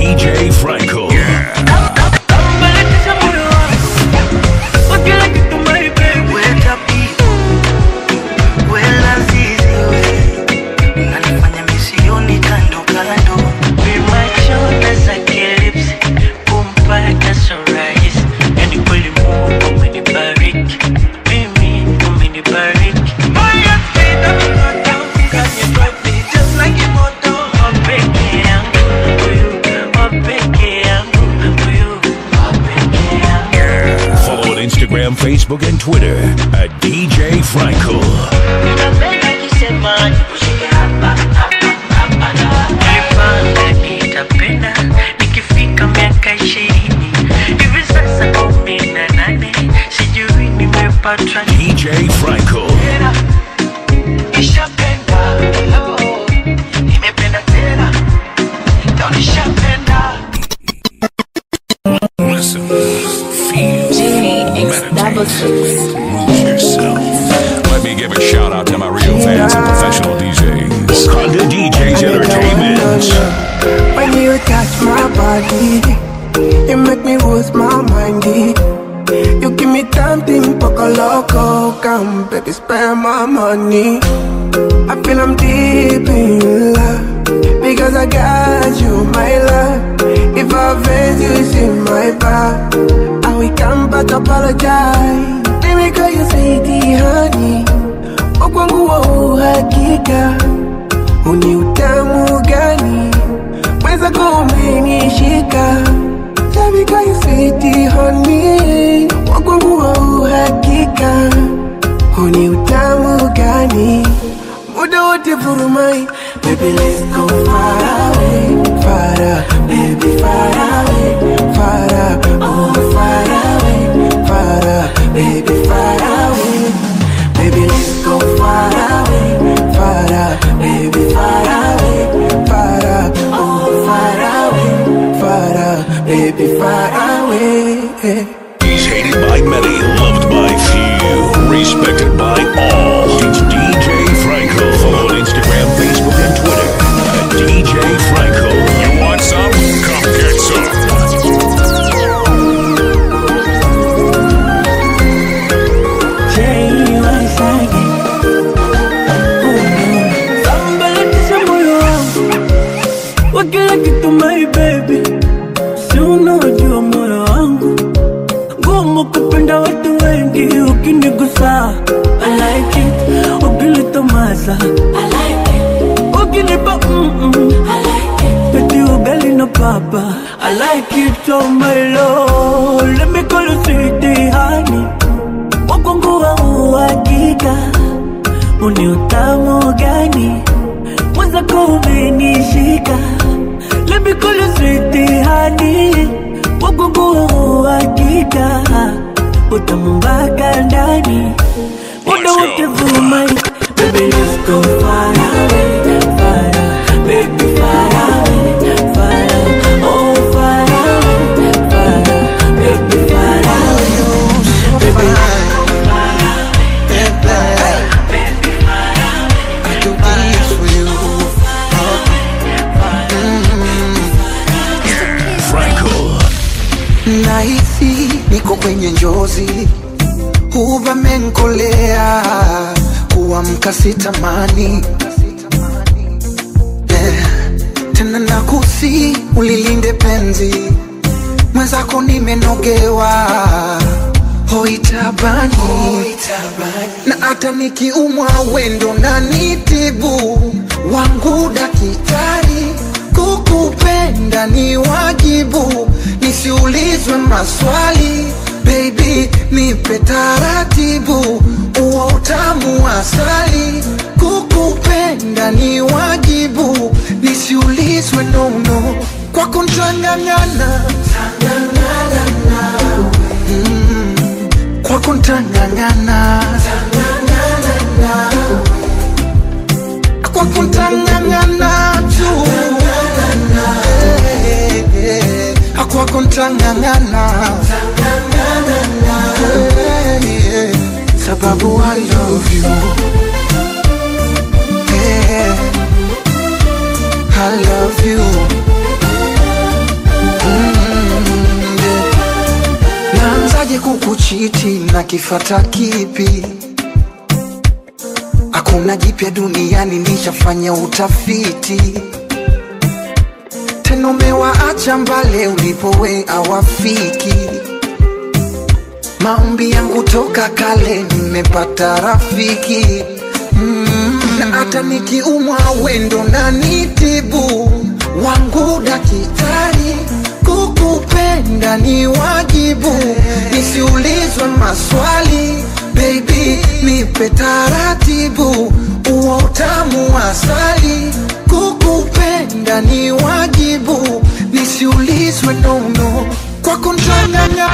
DJ Franco. Follow on Instagram, Facebook, and Twitter at DJ Franco. nitapenda nikifika miaka ishirini hivi sasa kumi na nane sijui nimepatwa DJ Franco. nishapenda nimependa tena ndo nishapenda Listen, feel, meditate, move yourself. Let me give a shout out to my real fans and professional DJs. Honda DJs Entertainment. When you touch my body, you make me lose my mind. You give me something poco loco, come baby, spend my money. I feel I'm deep in love because I got you, my love. If I offend you, it's in my back. I will come back apologize. Let me call you sweetie, honey. Ukwangu wa uhakika, uni utamu gani? Mweza kumenishika Let me call you sweetie, honey. Wakwangu wa uhakika, uni utamu gani? Muda wote furumai Baby let's go far away Far away, baby far away Far away, oh far away Far away, baby far away Baby let's go far away Far away, baby far away Far away, oh far away Far away, baby far away He's hated by many, loved by few, respected by all. It's DJ Franco. Follow on Instagram, Facebook, and Twitter at DJ Franco. You want some? Come get some. Sambalatisha moyo wangu wa kila kitu my baby, si unaojua moyo wangu ngumu kupenda watu wengi, ukinigusa I like it, ukinitomasa I like it, ukinipa mm -mm. I like it, peti ugali na papa I like it, oh my lord, let me call you sweetie honey, wakwangu wa uhakika uni utamu gani mwenzako umenishika lemikolo switi hani wagugu hakika utamu mpaka ndani muda wote vurumai Baby, let's go far away, far away, baby, far away, far away, oh, far away, far away, baby, far away, baby, Franco. nahisi niko kwenye njozi huvamenkolea kuamka sitamani Eh, tena nakusi ulilinde penzi mwenzako nimenogewa hoitabani na hata nikiumwa wendo na nitibu wangu dakitari kukupenda ni wajibu nisiulizwe maswali baby nipe taratibu uo utamu wa asali kukupenda ni wajibu nisiulizwe nono kwako ntang'ang'ana Mm, kwako ntang'ang'ana kwako ntang'ang'ana tu Eh, eh, eh, kwako ntang'ang'ana Eh, eh, sababu I love you Eh, I love you kuchiti na kifata kipi hakuna jipya duniani nishafanya utafiti tena umewaacha mbale ulipowe awafiki maombi yangu toka kale nimepata rafiki mm, na hata nikiumwa wendo na nitibu wangu daktari kukupenda ni wajibu nisiulizwe maswali baby nipe taratibu uo utamu wa asali kukupenda ni wajibu nisiulizwe nono kwa kuntanganya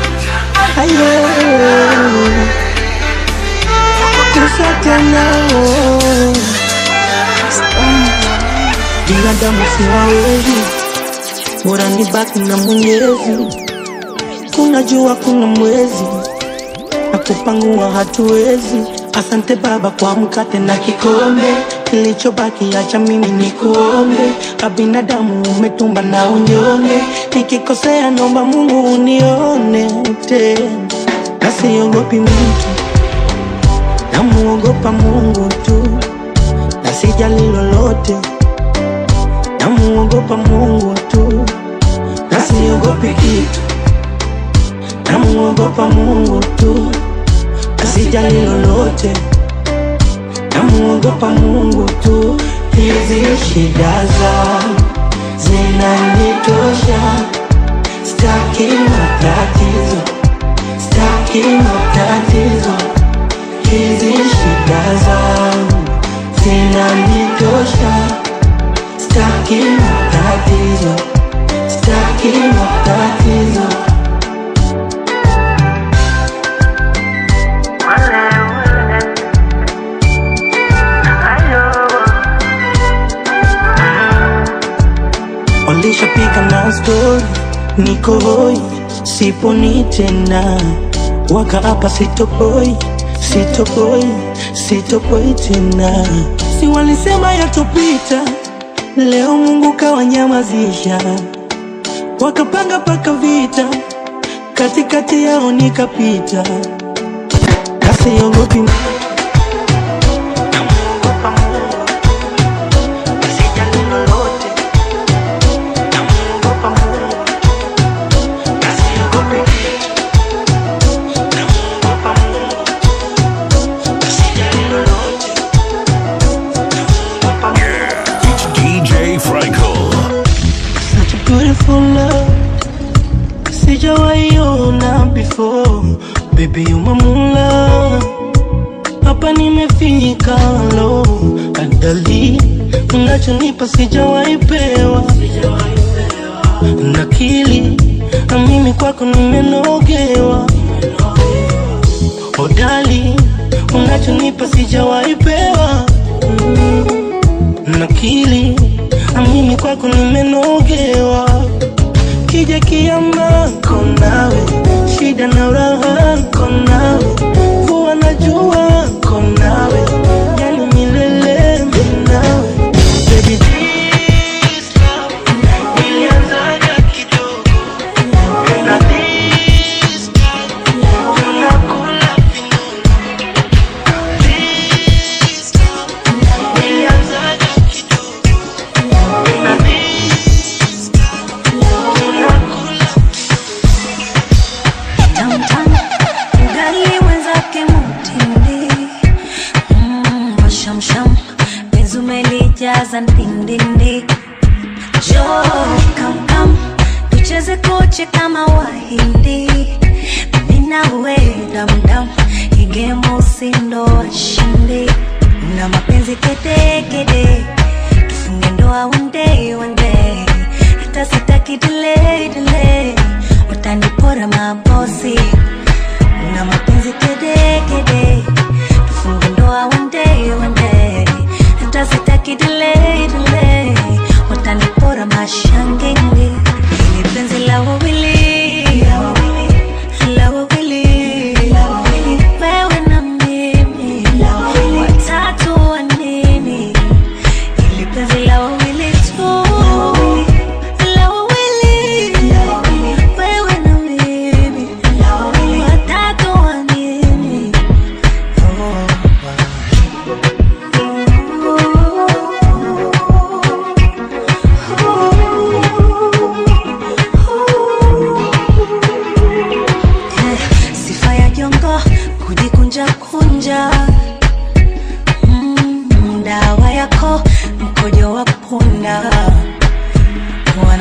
binadamu siwawezi, bora nibaki na Mwenyezi. Kuna jua, kuna mwezi, na kupangua hatuwezi. Asante Baba kwa mkate na kikombe, kilichobaki acha mimi ni kuombe. Kabinadamu umetumba na unyonge, nikikosea nomba Mungu unione tena, na siogopi mtu, namuogopa Mungu tu, na sijali lolote namuogopa Mungu tu, na siogopi kitu. Namuogopa Mungu tu, na sijali lolote. Namuogopa Mungu tu, hizi shida zangu zinanitosha. Staki matatizo, staki matatizo, hizi shida zangu zinanitosha. Staki matatizo, staki matatizo. Walishapiga na stori, niko hoi, siponi tena, waka hapa sitopoi, sitopoi, sitopoi tena. Si walisema yatopita, leo Mungu kawanyamazisha, wakapanga paka vita, katikati yao nikapita, nasiogopi mtu. Namuogopa Mungu, sijali lolote. Namuogopa Mungu, nasiogopi kitu. Namuogopa Mungu, sijali lolote. Namuogopa Mungu. It's DJ Franco. Such a beautiful love Sijawaiona before Baby you my moonlight Hapa nimefika lo Adali Unachonipa sijawaipewa Nakili Na mimi kwako nimenogewa Hodali Unachonipa sijawaipewa mm nakili amini kwako nimenogewa kija kiama konawe shida na uraha konawe kuwa na jua konawe yani milele minawe Baby, this love ilianzaga kidogo na this love tunakula vinono This love ilianzaga kidogo na this love tunakula Downtown, ugali mwenzake mutindi Mm, washamsham penzi umelijaza ndindindi jo kamkam tucheze koche kama wahindi mimi nawe damdam igemo usindo washindi na mapenzi kedekede tufunge ndoa one day one day hata sitaki delay delay utanipora mabosi na mapenzi kede kede tufunge ndoa one day one day hata sitaki delay delay utanipora mashangenge ili penzi la wawili la wawili wewe na mimi watatu wa nini ili penzi la wawili tu la wawili wewe na mimi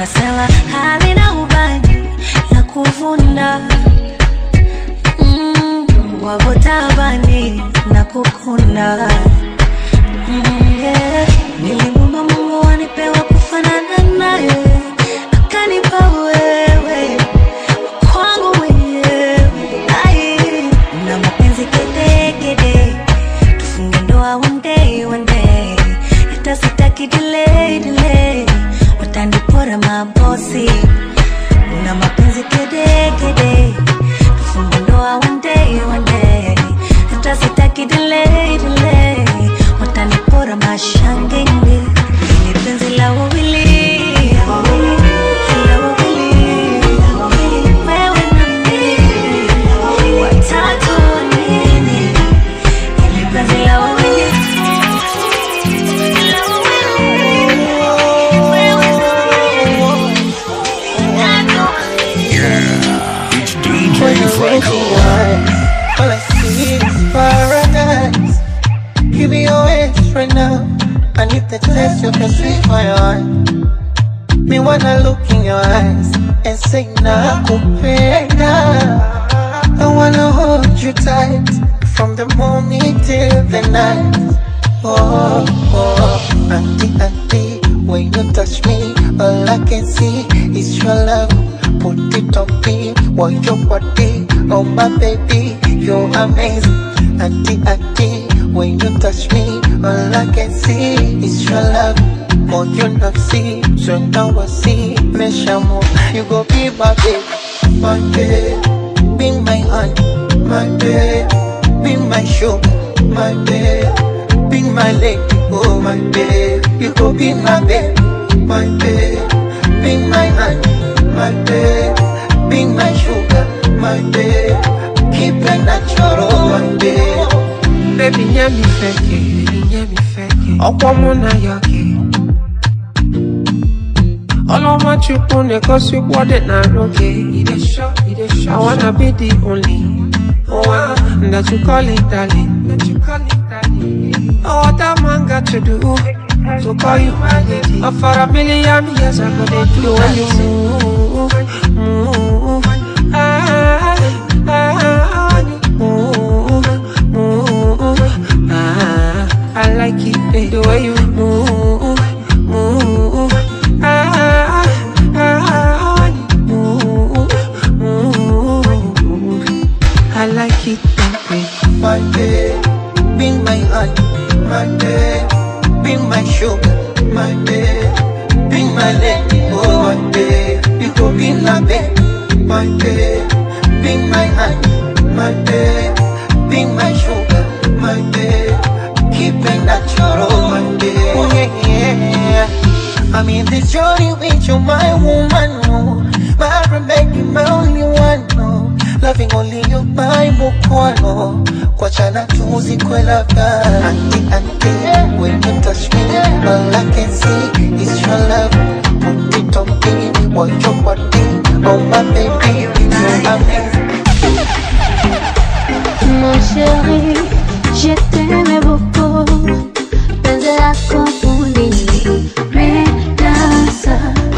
unasema halina ubani la kuvunda mm, wagotabani na kukunda mm, yeah. nilimwomba mungu wanipewa kufanana naye akanipa wewe kwangu mwenyewe Ai, na mapenzi kedekede tufunge ndoa one day one day hata sitaki delay delay watanipora mabosi na mapenzi kedekede tufunge ndoa one day one day hata sitaki delay delay watanipora mashangenge ni penzi la wawili la wawili wewe na mimi watatu nini ili penzi la wawili la wawili wewe na mimi watatu It's DJ Franco. All I see is paradise. Give me your hands right now. I need the taste of your sweet my heart. Me wanna look in your eyes and say nakupenda. I wanna hold you tight from the morning till the night. Oh, oh, auntie, auntie, when you touch me, all I can see is your love. Put it on me, want your body, oh my baby, you're amazing. Auntie, auntie, when you touch me, all I can see is your love. More you not see, so now I see, me shamu, you go be my baby, my baby, be my honey, my baby, be my sugar, my baby. Be my lady, oh my babe. You go be my babe, my babe. Be my honey, my babe. Be my sugar, my babe. Keep it natural, my babe. Baby, nyẹ mi fẹ́ kẹ̀, nyẹ mi fẹ́ kẹ̀. Ọ̀pọ̀ mú na yọ kẹ̀. Ọlọ́mọ chukwu na-egosi kwọdị na n'oge. I wanna be the only one that you call it darling. Oh, what that man got to do to call you my lady? Oh, for a million years I go dey do when you move, move. Ah, ah, when you move, move. Ah, I like it eh, the way you move, move. Ah, ah, when you move, move. I like it that way. My babe. Be my honey, my babe. Be my sugar, my babe. Be my lady, oh my babe. You go be my babe, my babe. Be my honey, my babe. Be my sugar, my babe. Keep it natural, my babe. Oh yeah, yeah. I'm in this journey with you, my woman. Oh. My Rebecca, my only one. Oh. Loving only you, my mukwano. Kwachana tuzi kwe labda. Auntie, auntie, when you touch me, all I can see is your love. Put it on me, want your body, oh my baby, you're amazing. Mon chéri, je t'aimais beaucoup. Penzi lako fundi nimenasa.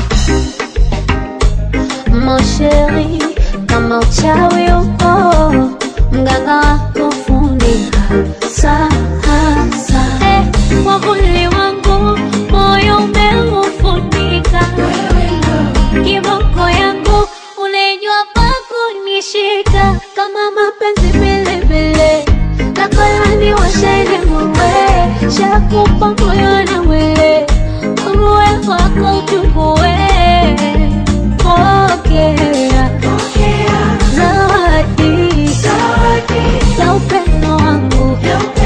Mon chéri, kama uchawi upo, mganga wako fundi hasa hasa. Eh, mwavuli wangu moyo umeufunika, kiboko yangu unajua pa kunishika kama mapenzi vilevile nakolani washene muwe shakupa moyo na mwili uwe wako uchukue pokea zawadi la upendo wangu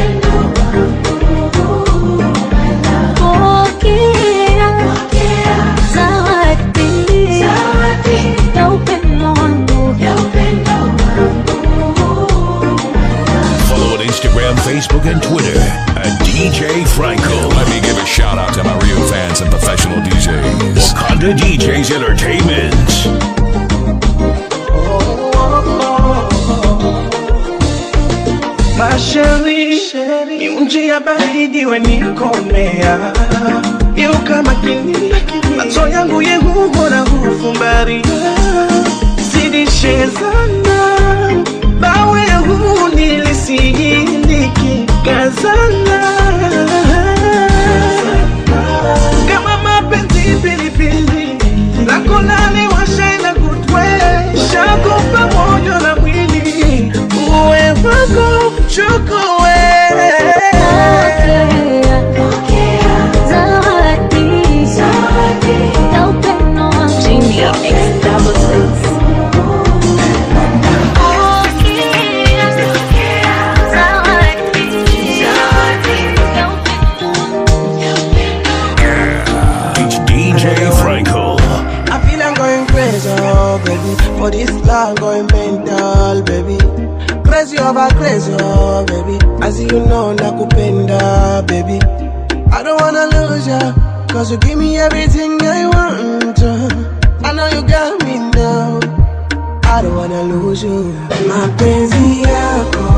pokea zawadi la upendo wangu Follow on Instagram, Facebook, and Twitter at DJ Franco. Let me give a shout out to my real fans and professional DJs. Wakanda DJs Entertainment. Masheri, miunji ya baridi wenikomea Yuka makini, macho yangu yehugo na hufumbaria Sidishezana, bawe huu nilisihiliki Kazana kama mapenzi pilipili lako lale washaina kutwe shakupa moyo na mwili uwe wako mchukue It's DJ Franco. I feel I'm going crazy, oh baby. For this love, going mental, baby. Crazy over crazy, oh baby. As you know, nakupenda, baby. I don't wanna lose ya, cause you give me everything I want. I know you got me now. I don't wanna lose you. Mapenzi yako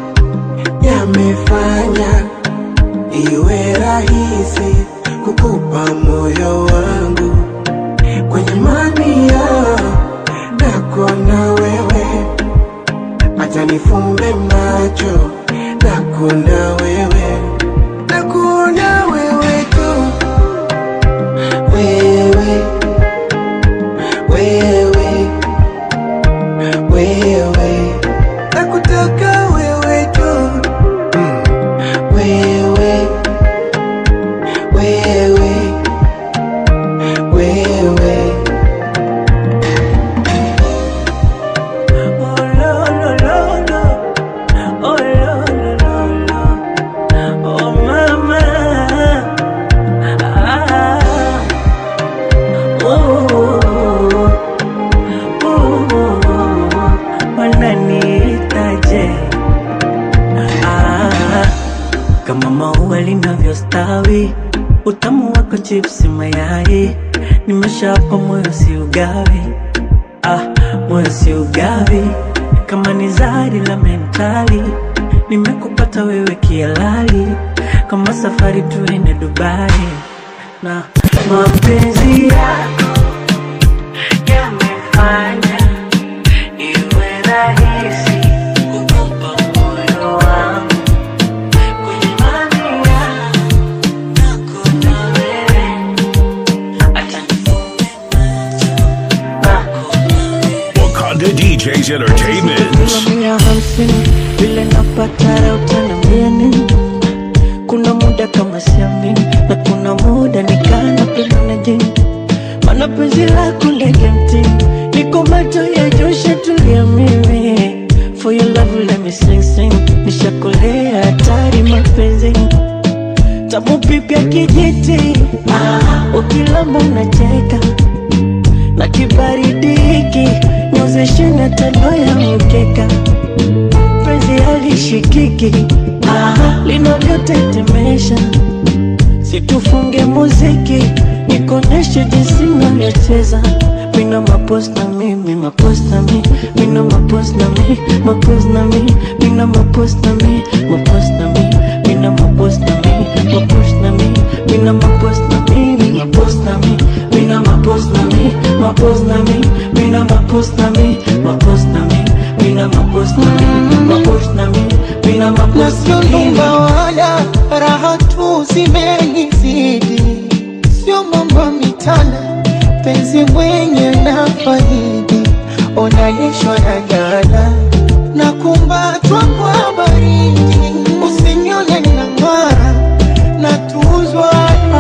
yamefanya iwe rahisi kukupa moyo wangu kwenye mamia nakona wewe, acha nifumbe macho nakona wewe, nakona wewe tu, wewe wewe wewe, nakutaka wewe tu, mm. wewe wewe wewe wananiitaje? Ah, kama maua linavyostawi, utamu wako chipsi mayai, nimeshapa moyo si ugawi, ah, moyo si ugawi, kama ni zari la mentali, nimekupata wewe kialali, kama safari tuende Dubai na mapenzi yako yamefanya iwe rahisi kukupa moyo wangu kwenye mamia nakuna wewe acha nifunge Wakanda DJs Entertainment. mia hamsini vile napata leo tena mia nini kuna muda kama siamini na kuna muda nikana penda na jini mana penzi lako ndege mtini niko macho ya josha tulia mimi for your love let me sing sing nishakolea hatari mapenzi tamu pipya kijiti ah, ukilamba unacheka na kibaridi hiki nyozeshe na tando ya mkeka penzi halishikiki ah, linavyotetemesha situfunge muziki nikoneshe jinsi navyocheza mina maposta mi mi maposta mi mina maposta mi maposta mi mina maposta mi maposta mi mina maposta mi maposta mi mina maposta mi mi maposta mi mina maposta mi maposta mi mina maposta mi maposta mi mina maposta mi maposta mi mina na maposta sio mi nyumba wala raha tu zimenizidi, sio mambo mitana, penzi mwenye na faidi, onalishwa na jana na kumbatwa kwa baridi, usinione na ng'ara na tuzwa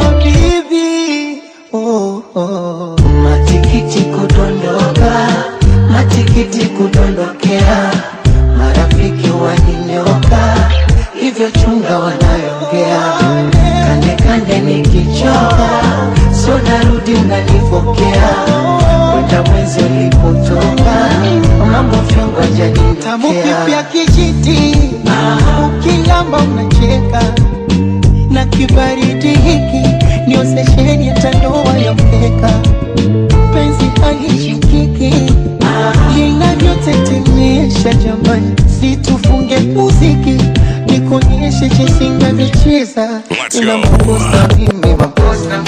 habibi oh, oh. Matikiti kudondoka, matikiti kudondokea, marafiki waninyoka, hivyo chunga wanayoongea, kande kande nikichoka, sio narudi unanipokea, kwenda mwezi ulipotoka, mambo vyongo Tamu janitokea kipya kijiti, ukilamba unacheka na kibaridi hiki ndio sesheni ya tandoa ya mkeka, penzi halishikiki linavyotetemesha jamani, situfunge muziki nisingevichiza Let's go. inamkusa mimi makosa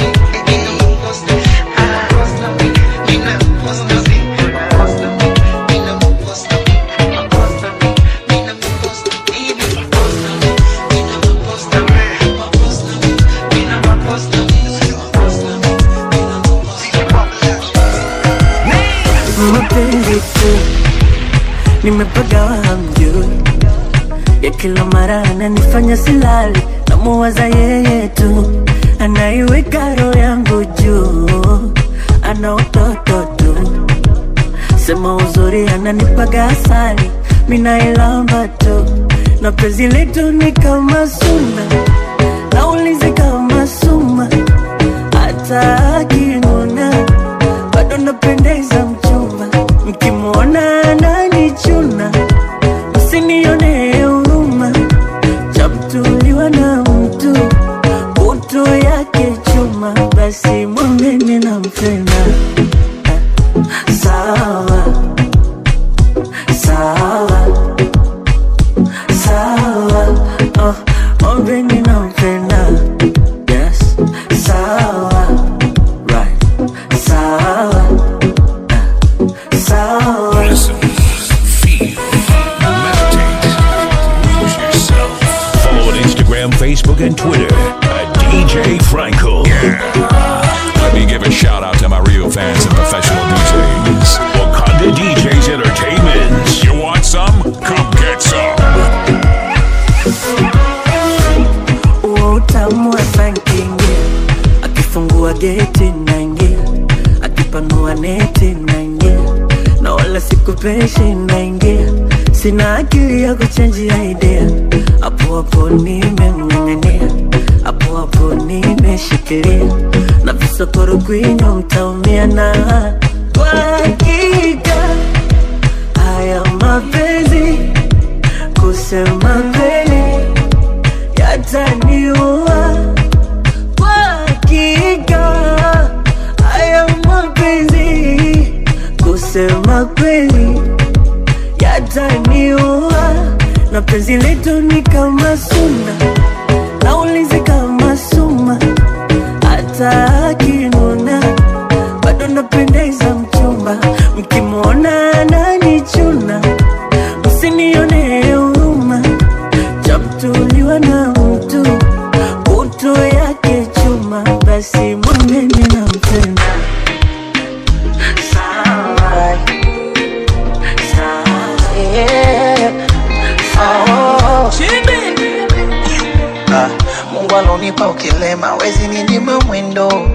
mapenzi tu nimepagawa hamjui ya kila mara ananifanya silali namuwaza yeye tu anaiweka roho yangu juu ana utoto tu sema uzuri ananipaga asali minailamba tu na penzi letu ni kama suna naulizi kama suma hata akinuna bado napendeza mchumba mkimwona ananichuna msinione huruma chamtuliwa na mtu utu yake chuma basi mwambeni na mpenda sawa sawa sawa oh, mwambeni na mpenda yes sawa right sawa sawa Listen, feel, meditate, lose yourself. Follow on Instagram, Facebook, and Twitter at DJ Franco. Let me give a shout out to my real fans and professional DJs. Wakanda DJs Entertainment. You want some? Come get some. huo utamu wa sankingia akifungua geti naingia akipanua neti naingia na wala sikupeshi naingia sina akili ya kuchenjia idea hapo hapo nimemng'ang'ania hapo hapo nimeshikilia na visokoro kwinyo mtaumia na kwa hakika haya mapenzi kusema kweli yataniua kwa hakika haya mapenzi kusema kweli yataniua na penzi letu ni kama suna naulizi kama suma hata akinuna bado napendeza mchumba mkimwona ananichuna msinione huruma chamtuliwa na mtu utu yake chuma basi mwameni na mpenda sawa sawa Ah, Mungu alonipa ukilema wezi ninyima mwendo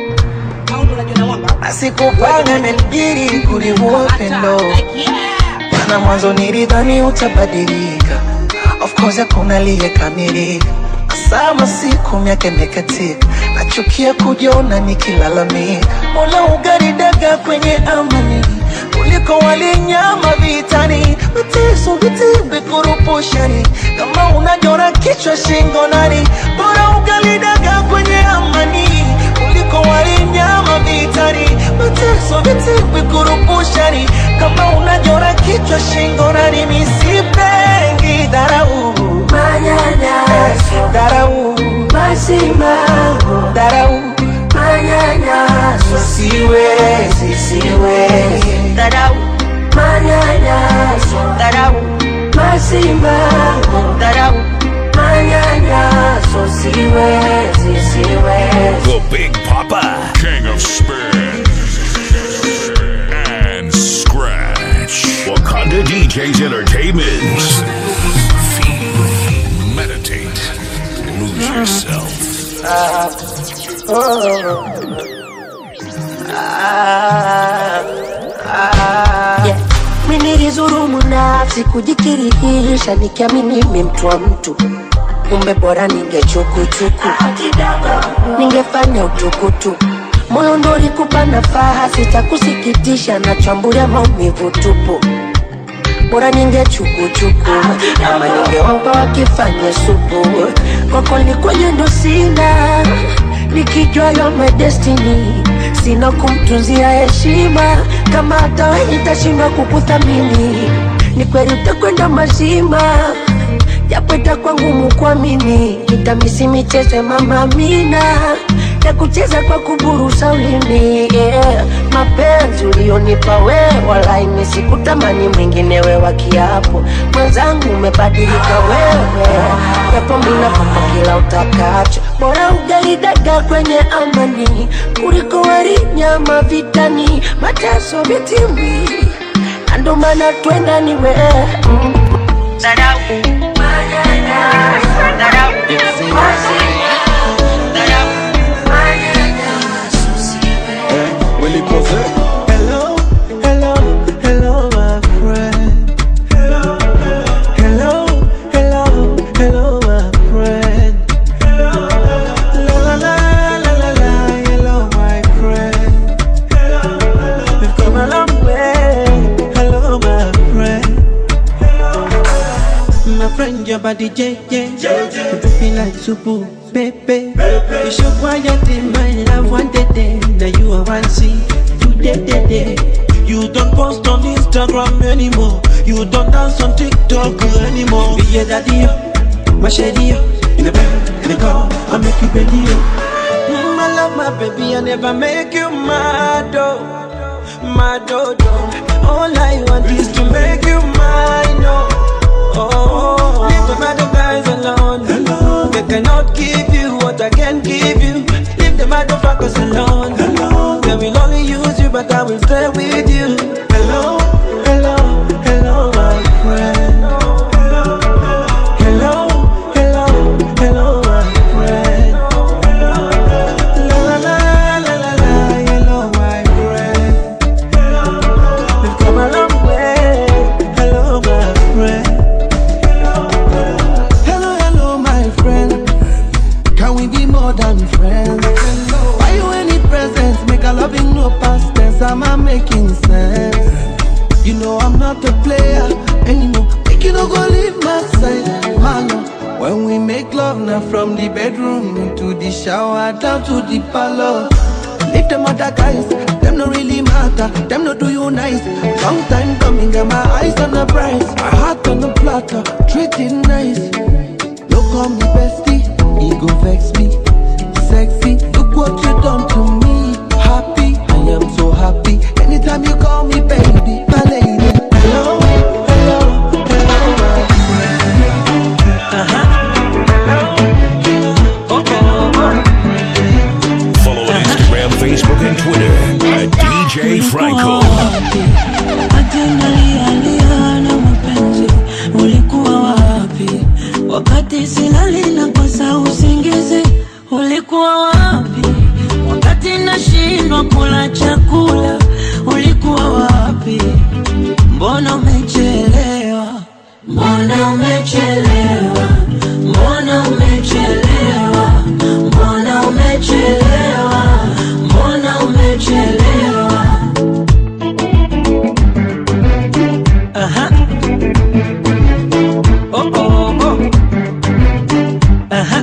asikupanga nilibidi kuliua pendo mana mwanzo nilidhani utabadilika of course hakuna aliyekamilika sama siku miaka imekatika nachukia kujiona nikilalamika mola ugaridaga kwenye amani kuliko walinyama vitani mateso vitimbi kurupushani kama unajora kichwa shingo nani bora ugalidaga kwenye amani kuliko walinyama vitani mateso vitimbi kurupushani kama unajora kichwa shingo nani misipengi dharau manyanyaso dharau masimango dharau manyanyaso siwezi siwezi dharau manyanyaso dharau masimango dharau manyanyaso siwezi siwezi The Big Papa. King of Spin and Scratch. Wakanda DJs Entertainment. Feel, meditate, lose yourself. yeah. Mi nilizurumu nafsi kujikirihisha nikiamini mi mtu wa mtu kumbe bora ningechukuchuku ningefanya utukutu moyo ndo ulikupa nafaha sitakusikitisha nachambulia maumivu tupu bora ningechukuchuku ama ningeomba wakifanya supu kwako likwenye ndo sina nikijua yo my destiny sina kumtunzia heshima kama hata wewe nitashindwa kukuthamini ni kweli utakwenda mazima japo itakuwa ngumu kuamini, nitamisi michezo ya mama Amina ya kucheza kwa kuburusa ulimi yeah. Mapenzi ulionipa wewe, wala imesikutamani mwingine we wa kiapo. Mwenzangu umebadilika wewe, japo mina papa kila utakacho, bora ugali dagaa kwenye amani kuliko wali nyama vitani, mateso vitimbi, na ndo maana twenda ni wewe mm. Hello, hello, hello, my friend. Hello, hello, hello, hello, my friend. La la la la la la, hello, my friend. We've come a long way. Hello, my friend. My friend, your body, JJ. You feel like super, baby. You show quiet in my love one day, day. Now you are one see. Today, day, day. You don't post on Instagram anymore. You don't dance on TikTok anymore. Be your daddy, oh, my shady, oh. in the bed, in the car, I make you belly. oh. Mm, I love my baby, I never make you mad, oh, mad, oh, oh. All I want is to make you mine, oh. Oh, leave the other guys alone. They cannot give you what I can give you. Leave the motherfuckers alone. They will only use you, but I will stay with you. Hello, hello, hello, my friend. Hello, hello, hello, my friend. La la la la la la, hello, my friend. We've come a long way. Hello, my friend. Hello, hello, my friend. Can we be more than friends? Buy you any presents, make a loving no past tense. Am I making sense? You know I'm not a player anymore. Make you no go leave my side, man. When we make love now from the bedroom into the shower down to the parlor. Leave them other guys, them no really matter, them no do you nice. Long time coming, got my eyes on the prize, my heart on the platter, treat it nice. No call me bestie, ego vex me, sexy. Look what you done to me, happy, I am so happy. Anytime you call me baby, my lady. Hello, hello, hello, my friend. Uh-huh. Follow on Instagram, Facebook, and Twitter at DJ Franco. Atendalialia na mapenzi, ulikuwa wapi wakati silali na kosa usingizi? Ulikuwa wapi wakati nashindwa kula chakula? Ulikuwa wapi? Mbona umechelewa? Mbona umechelewa? Mbona umechelewa? Mbona umechelewa? Mbona umechelewa? Aha. Oh, oh, oh. Aha.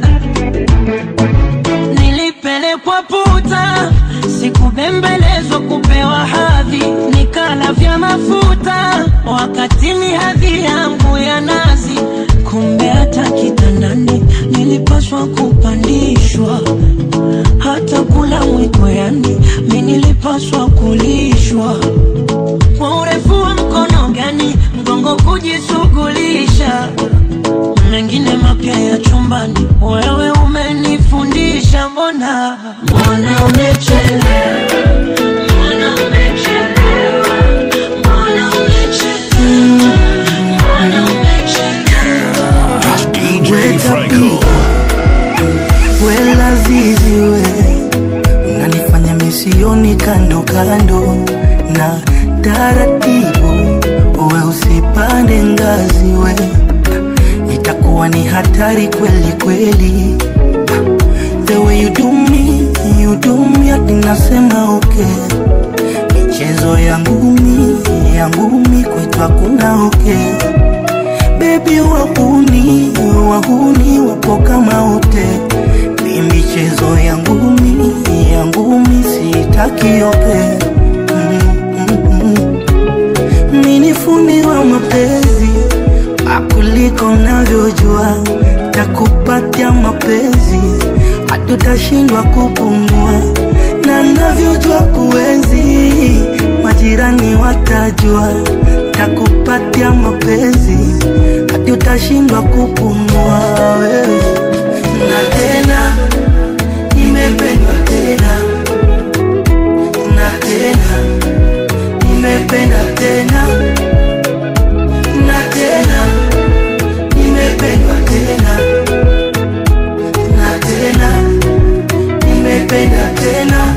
Nilipelekwa puta, sikubembelezwa kupewa hadhi, nikala vya mafuta wakati ni hadhi yangu ya nazi. Kumbe hata kitandani nilipaswa kupandishwa, hata kula mwiko, yani mi nilipaswa kulishwa kwa urefu wa mkono gani mgongo kujishughulisha mengine mapya ya chumbani wewe umenifundisha mbona mbona umechelewa mbona umechelewa mbona umechelewa mbona umechelewa DJ Franco. we lazizi we unanifanya misioni kando kando na taratibu we usipande ngazi we itakuwa ni hatari kweli kweli the way you do me you do me hadi nasema okay michezo ya ngumi ya ngumi kwetu hakuna okay bebi wahuni wahuni wapo kama wote ni michezo ya ngumi ya ngumi sitaki yote mini fundi wa mapenzi akuliko navyojua ya mapenzi hatutashindwa kupumua, na navyojua kuenzi majirani watajua, takupatia mapenzi hatutashindwa kupumua wewe na tena nimependwa tena na tena nimependa tena na tena nimependwa tena na tena nimependa tena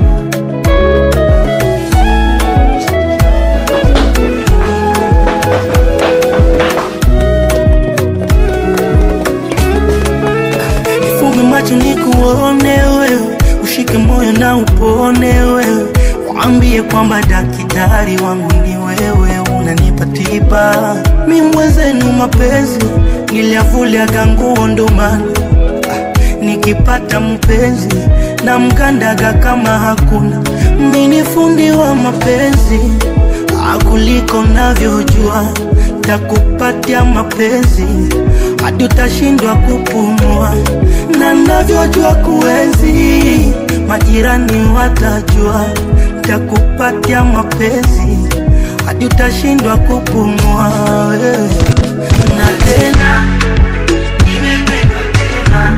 Nifunge macho nikuone wewe, ushike moyo na upone wewe, waambie kwamba daktari wangu ni wewe, unanipa tiba. Mi mwenzenu mapenzi niliavuliaga nguo ndo maana nikipata mpenzi na mkandaga kama hakuna. Mi ni fundi wa mapenzi akuliko navyojua, takupatia mapenzi hadi utashindwa kupumua, na navyojua kuenzi majirani watajua, takupatia mapenzi hadi utashindwa kupumua wewe. na tena nimependwa tena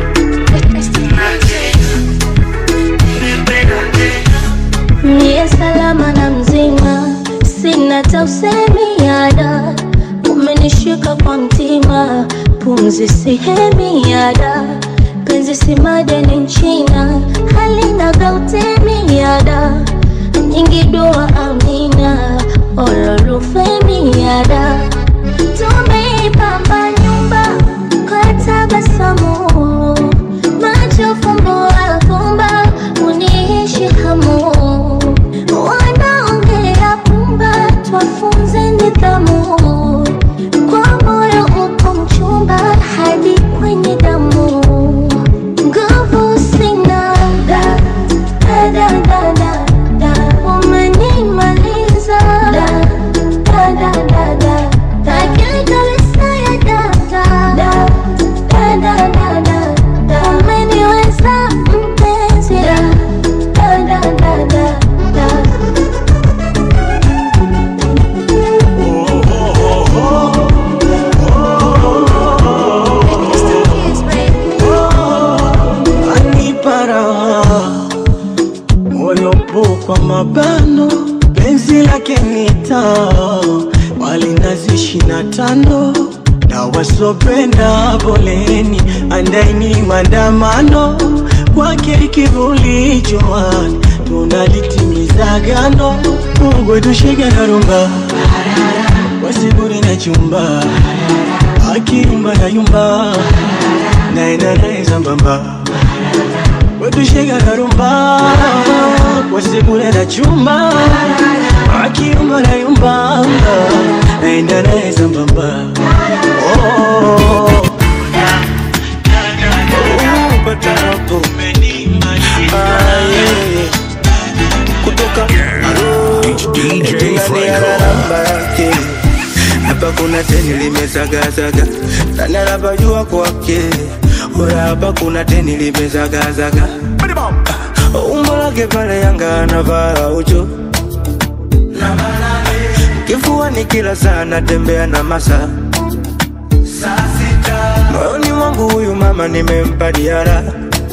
Niye salama na mzima, sina tausemi yada, umenishika kwa mtima, pumzi sihemi yada, penzi si madeni nchina, halina gautemi yada, nyingi dua amina, ololufemi yada, tumeipamba nyumba kwa tabasamu, macho fumbo afumba, uniishi hamu wanaongea pumba, twafunze nidhamu. Kwa moyo upo mchumba hadi kwenye damu, nguvu sina da da da da da da, umenimaliza da da da da da da, akili kabisa ya da da da da da da da da, umeniweza mpenzi da da da da da da. anipara moyopo kwa mabano penzi lake nita walinazi ishina tano na wasopenda poleni andaini maandamano kwake kivuli jowani tunalitimiza gano Mungu tushike na rumba wasiburi na chumba akiyumba na yumba naenda naye sambamba wetushika na rumba wasikule na chumba akiyumba na yumba naenda naye sambamba Oh. Oh, patarapo. Ah, yeah. kutoka DJ Franco. hapa kuna teni limezagazaga nani anapajua kwake ora hapa kuna teni limezagazaga umbo lake pale yanga anavaa ucho kifuani kila saa natembea na masa moyoni mwangu huyu mama nimempa diara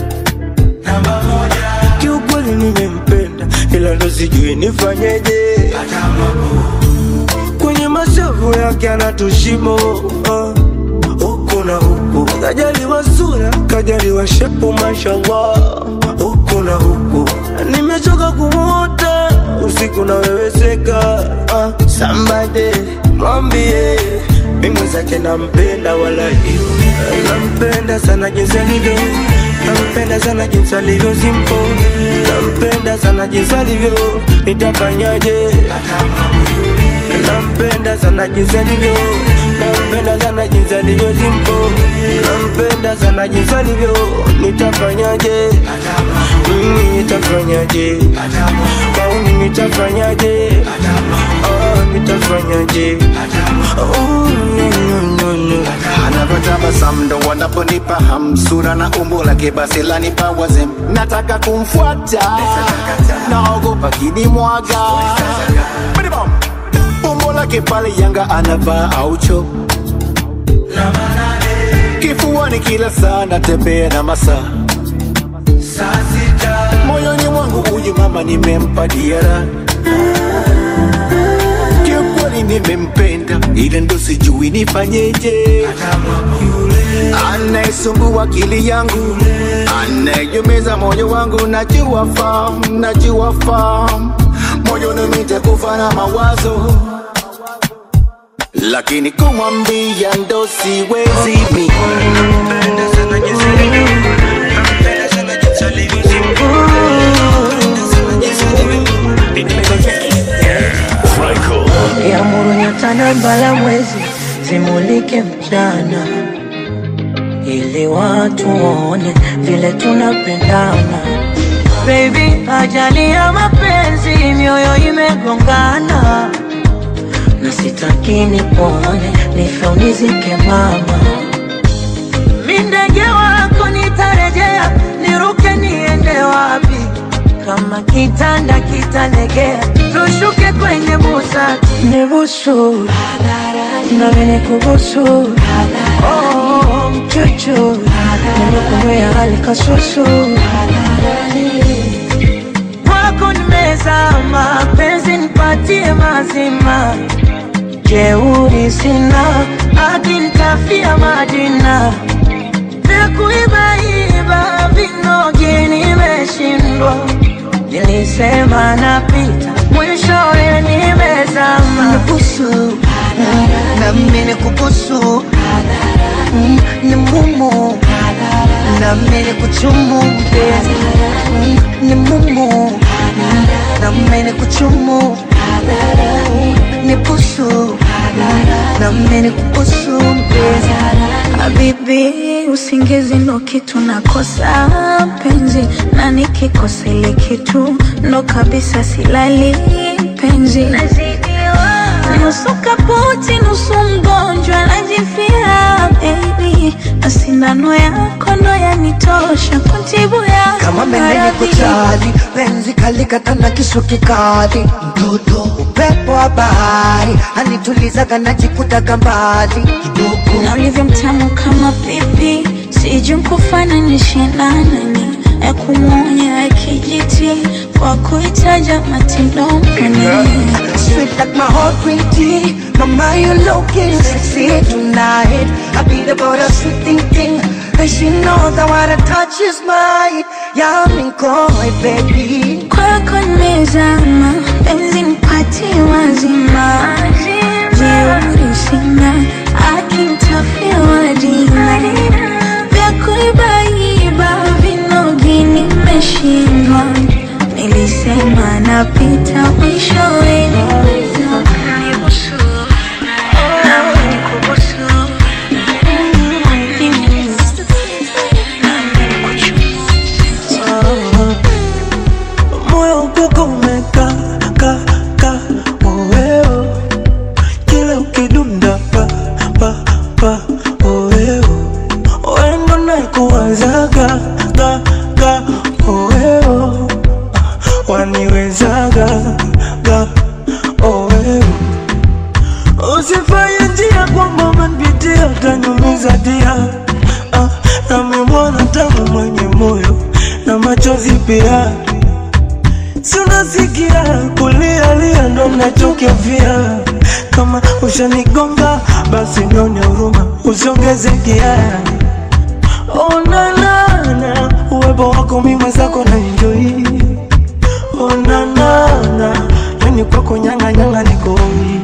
kiukweli nimempenda ila ndo sijui nifanyeje kwenye mashavu yake anatushimo uh, huku na huku kajaliwa sura kajaliwa shepu mashallah huku na huku nimechoka kumwota usiku naweweseka uh, sambade mwambie mimi zake nampenda wala nampenda sana jinsi alivyo nampenda sana jinsi alivyo simpo nampenda sana jinsi alivyo nitafanyaje nampenda sana jinsi alivyo nampenda sana jinsi alivyo simpo nampenda sana jinsi alivyo nitafanyaje mimi nitafanyaje kauni nitafanyaje oh, nitafanyaje oh, no, no, no, no. anapata tabasamu ndo wanaponipa hamsura na umbo lake basi lanipa wazem nataka kumfuata naogopa kinimwaga umbo lake pale yanga anavaa aucho kifuani kila saa natembea na masaa moyoni mwangu huyu mama nimempa diara kiukweli nimempenda ile ndo sijui nifanyeje anayesumbua akili yangu anayejumeza moyo wangu najua fam najua fam moyoni nitakufa na mawazo lakini kumwambia ndo siwezi mi Yamuru nyota na mbala mwezi zimulike mchana, ili watu waone vile tunapendana. Baby, ajali ya mapenzi, mioyo imegongana, na sitaki nipone, nife unizike mama. Mi ndege wako nitarejea, niruke niende wapi? Kama kitanda kitalegea, tushuke kwenye busati. Nibusu nami nikubusu, oh, mchuchu nimekumbea hali kasusu kwako nimezama, penzi nipatie mazima, jeuri sina, hadi nitafia Madina vya kuibaiba vinogi nimeshindwa, nilisema napita, mwishowe nimezama. Nibusu nami nikubusu, Mm, ni mumu nami nikuchumu mpenzi, Mm, ni mumu nami nikuchumu, nibusu nami nikubusu mpenzi Habibi, usingizi ndo kitu nakosa penzi, na nikikosa ile kitu ndo kabisa silali penzi. Nusu kaputi, nusu mgonjwa, najifia baby, na sindano yako ndo yanitosha kuntibu ya kama mendeni kuchali penzi kalikata na kisu kikali mtoto upepo wa bahari anitulizaga najikutaga mbali kidogo na ulivyo mtamu kama pipi, sijui kufananishe na nani, ya kumwonya ya kijiti kwa kuitaja matindoni Sweet like my heart green tea Mama you looking sexy tonight I beat about a sweet thinking And she knows that what I touch is mine Yeah I'm in koi baby kwako nimezama, penzi nipatie wazima, jeuri sina, akinitafia dina vya kuibaiba vinogi nimeshindwa, nilisema napita mwishowe moyo ukoko umeka ka ka oweo kila ukidunda pa pa pa oweo wendo naikuwazaga ga ga oweo waniwezaga ga oweo usifanye njia kwamba umenipitia utanyumiza dia ah, namemwona tamu mwenye moyo na machozi pia si unasikia kulialia ndo mnachokevia kama ushanigonga basi nione huruma usiongeze kiaya onanana uwepo wako mi mwenzako na enjoi onanana yani kwako nyanganyanga nikoi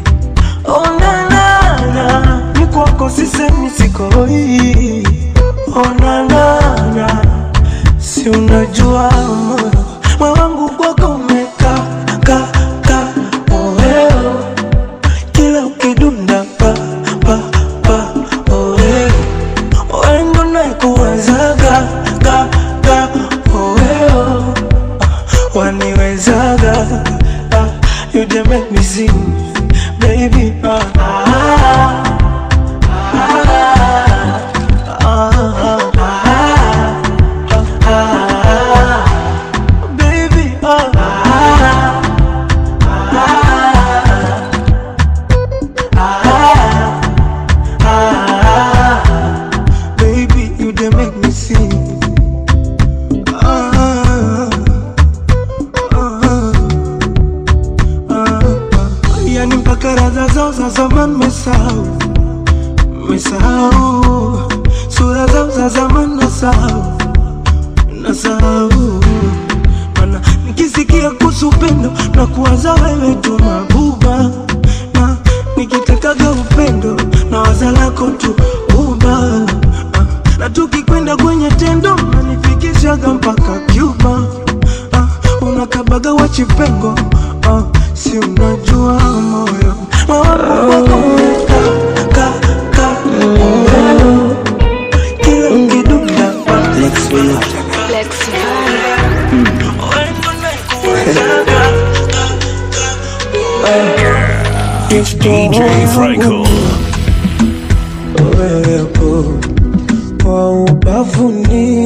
onanana ni kwako sisemi sikoi onanana si unajua moyo moyo wangu kwako umeka ka ka oeo kila ukidunda pa pa pa oeo wendo naikuwazaga ga ga oeo waniwezaga ah, you dey make me sing baby ah, ah, ah, mpaka raza zao za zamani mesahau mesahau sura zao za zamani nasahau nasahau mana nikisikia kuhusu upendo na kuwaza wewe tu mabuba na nikitakaga upendo na waza lako tu uba na tukikwenda kwenye tendo nanifikishaga mpaka Cuba ah, unakabaga wachipengo ah, si unajua moyo mawapo wako umeka ka ka moyo kila ukidunda It's DJ Franco. wewepo kwa ubavuni,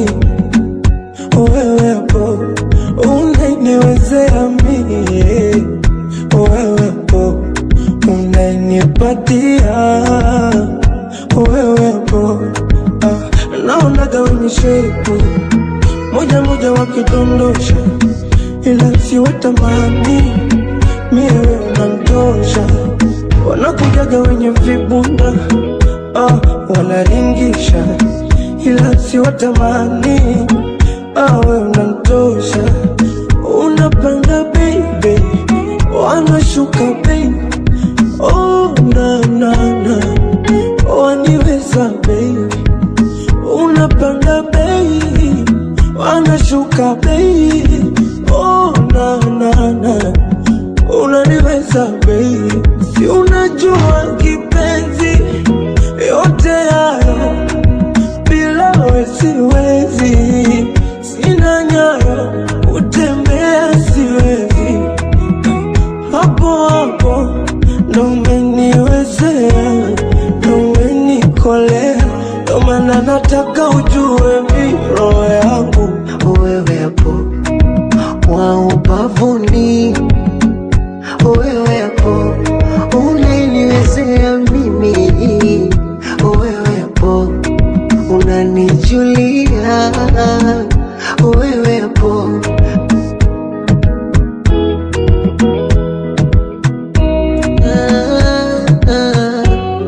wewepo unaniwezea mie, wewepo unanipatia, wewepo ah, naonaga wenye shepu moja moja wakidondosha, ila siwatamani mie wewe unamtosha, wanakujaga wenye vibunda ah, wanaringisha ila siwatamani ah, wewe unamtosha, unapanda baby, wanashuka baby, oh na na na, waniweza baby, unapanda baby, wanashuka baby, oh na na na, unaniweza baby, si unajua kipenzi yote hayo bila we siwezi, sina nyayo utembea siwezi, hapo hapo ndo umeniwezea, ndo umenikolea, ndo maana nataka ujue mi roho yangu wewe hapo wa ubavuni, wewe hapo unaniwezea mimi, wewe hapo unanijulia, wewe hapo Ah, ah,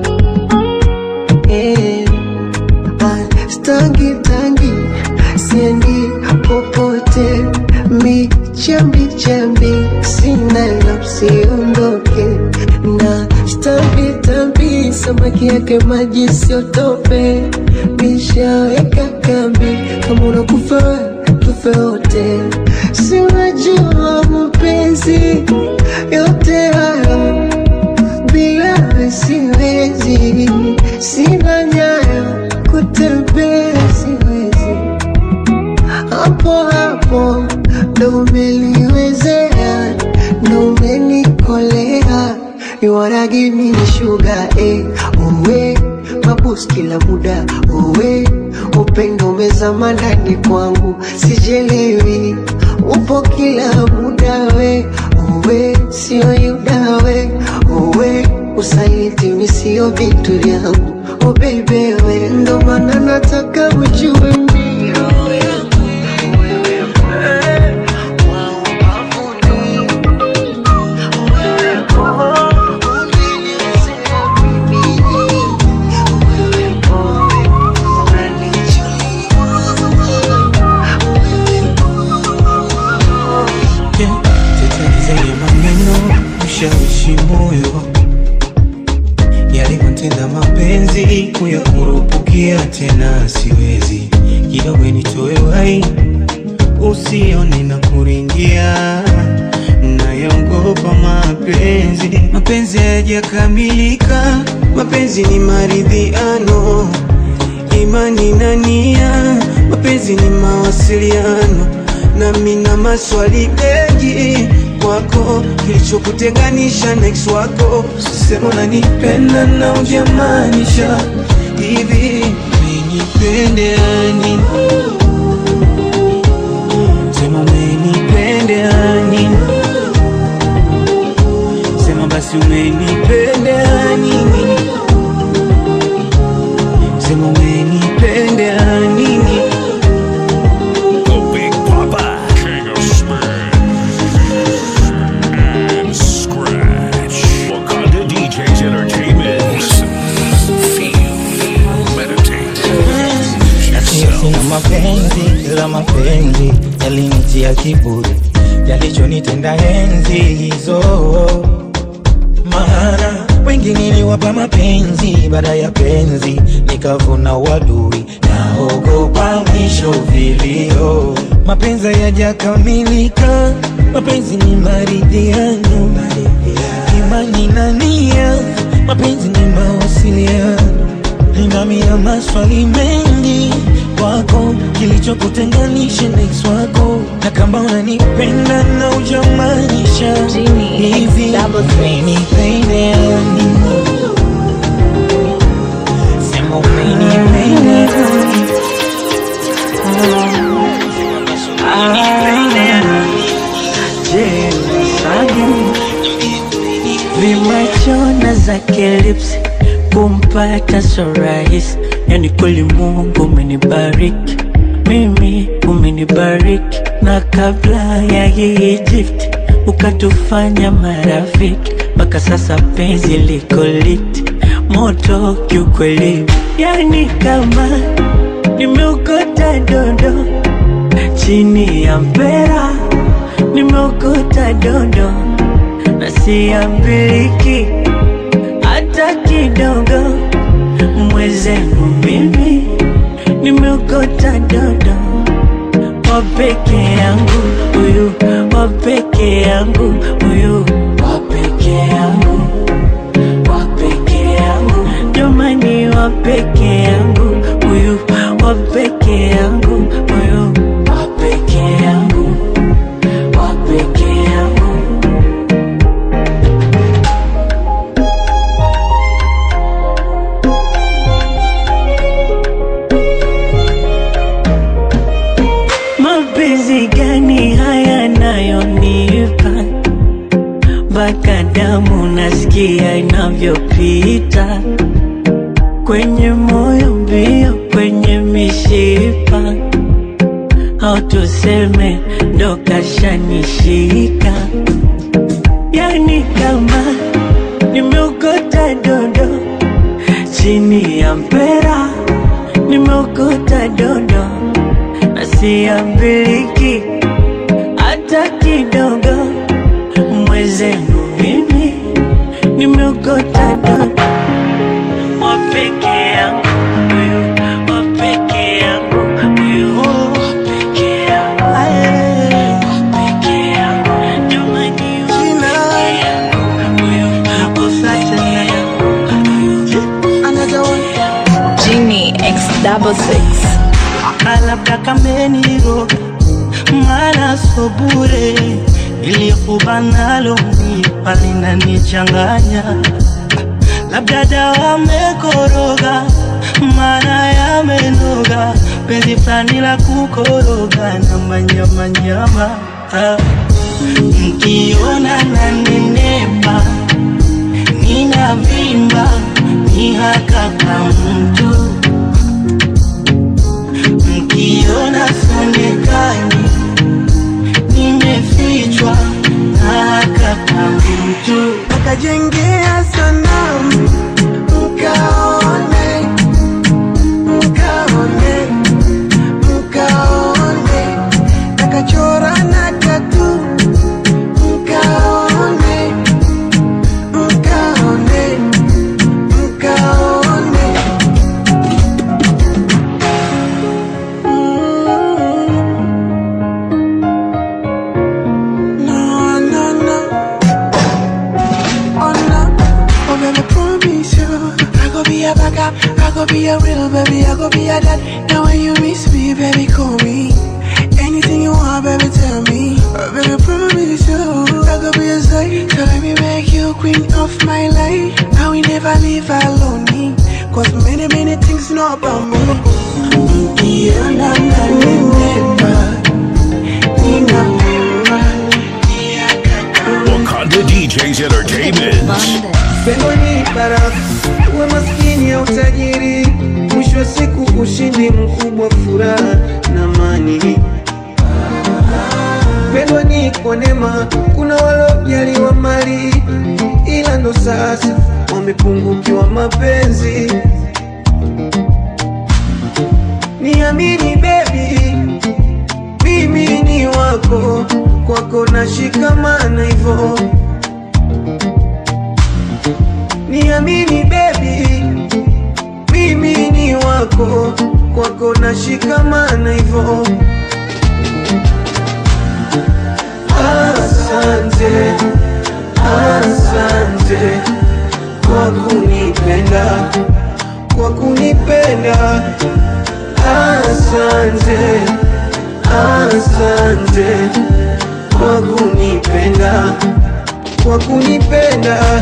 eh. Ah, Stangi tangi siendi popote, michambi chambi sina la usiondoke na stambi tambi, samaki yake maji siotope, nishaweka kambi, kama unakufa wewe, tufe wote, si unajua mapenzi yote hayo bila wewe siwezi, sina nyayo kutembea siwezi, hapo hapo ndo umeliwezea, ndo umenikolea, you wanna give me the sugar eh, uwe mabus kila muda uwe upendo umezama ndani kwangu, sijelewi upo kila muda we uwe sio yuda we uwe usaliti mi sio vitu vyangu oh baby we ndo maana nataka ujue mi roho yangu wewe eh, wa ubavuni, wewe po, unaniwezea mimi, wewe po, Tetezi zenye maneno ushawishi moyo yalivyotenda mapenzi kuyakurupukia tena siwezi kidogo nitoe wai usione na kuringia nayaogopa mapenzi mapenzi hayajakamilika mapenzi ni maridhiano imani na nia mapenzi ni mawasiliano nami na maswali mengi kwako kilichokutenganisha na ex wako sema unanipenda na ujamaanisha hivi umenipendea nini sema umenipendea nini sema basi umenipendea nini sema umenipendea nini The Big Papa. King of Spin and Scratch. Wakanda ya kiburi yalichonitenda enzi hizo maana wengi niliwapa mapenzi baada ya penzi nikavuna wadui naogopa mwisho vilio mapenzi yajakamilika mapenzi ni maridhiano imani na nia mapenzi ni mawasiliano ninamia maswali mengi kwako kilichokutenganisha na ex wako na kama unanipenda na ujamaanisha hivi umenipenda nini sema umenipenda Je, unasage vimachona zake lips kumpata so rahisi, yani kweli Mungu umenibariki mimi, umenibariki na kabla ya hii Egypt ukatufanya marafiki, mpaka sasa penzi liko liti moto kiukweli, yani kama nimeokota dondo chini ya mpera, nimeokota dondo na siambiliki hata kidogo. Mwezenu mimi nimeokota dodo wa peke yangu, huyu wa peke yangu, huyu wa peke yangu, wa peke yangu, jamani, wa peke yangu, huyu wa peke yangu, huyu wa peke yangu, wa peke yangu. Mapenzi gani haya nayonipa mpaka damu nasikia inavyopita kwenye moyo mbio, kwenye mishipa, au tuseme ndo kashanishika, yani kama nimeokota dondo chini ya mpera, nimeokota dondo na siambiliki hata kidogo. Mwezenu mimi nimeokota dodo wa peke yangu, huyu wa peke yangu, huyu wa peke yangu, wa peke yangu, jamani, wa peke yangu, huyu wa peke yangu. Genie X double six. labda kameniroga, mara so bure, ilikuwa nalo mipa linanichanganya, labda dawa mekoroga, mara yamenoga, penzi fulani la kukoroga na manyamanyama ah. Mkiona na nenepa, ninavimba, ni haka kama mtu mkiona sonekani nimefichwa na kaka mtu akajengea sanamu mkaone mkaone mkaone akachora na tatu mkaone mkaone mkaone No, no, no. Oh no, oh baby, promise you I go be a backup, I go be a real baby, I go be a dad Now when you miss me, baby, call me Anything you want, baby, tell me oh, Baby, promise you I go be a side So let me make you queen of my life I will never leave alone Cause many, many things know about me Ukiona na nimepa Ninapema Wakanda DJs Entertainment. Pendo ni baraka, uwe maskini au tajiri, mwisho wa siku ushindi mkubwa, furaha na amani. Pendo ni kwa neema, kuna walojaliwa mali, ila ndo sasa wamepungukiwa mapenzi. Niamini baby, mimi ni wako kwako nashikamana hivo niamini bebi mimi ni wako kwako nashikamana hivo asante asante kwa kunipenda kwa kunipenda asante asante kwa kunipenda kwa kunipenda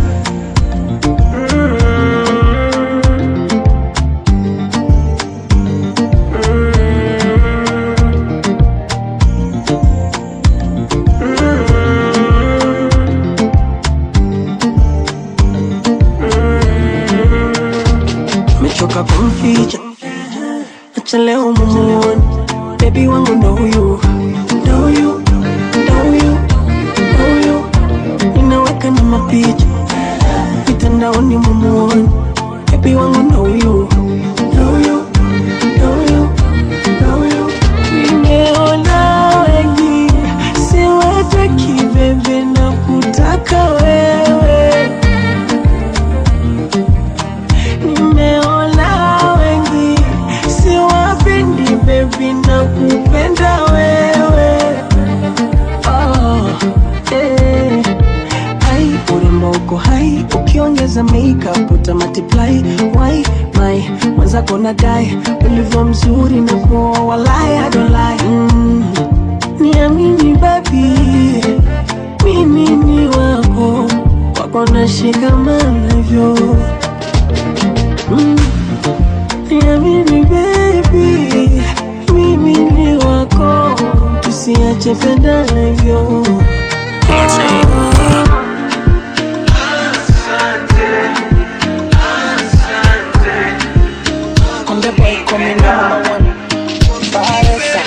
mechoka kumficha acha leo mumuone bebi wangu ndo huyu ndo huyu ndo huyu ndo huyu ninaweka na mapicha mitandaoni mumuone bebi wangu ndo huyu ndo huyu ndo huyu ndo huyu nimeona wengi siwataki bebe na kutaka wewe nimeona wengi siwapendi bebi na kupenda wewe oh, eh. Ai, urembo uko hai ukiongeza makeup uta multiply why my mwenzako na dai ulivyo mzuri na kuoa walai I don't lie mm. niamini babi mimi ni wako wako nashikamana hivyo Mm. Niamini baby, mimi ni wako, tusiache pendana hivyo. Konde boy coming number one. Baresa.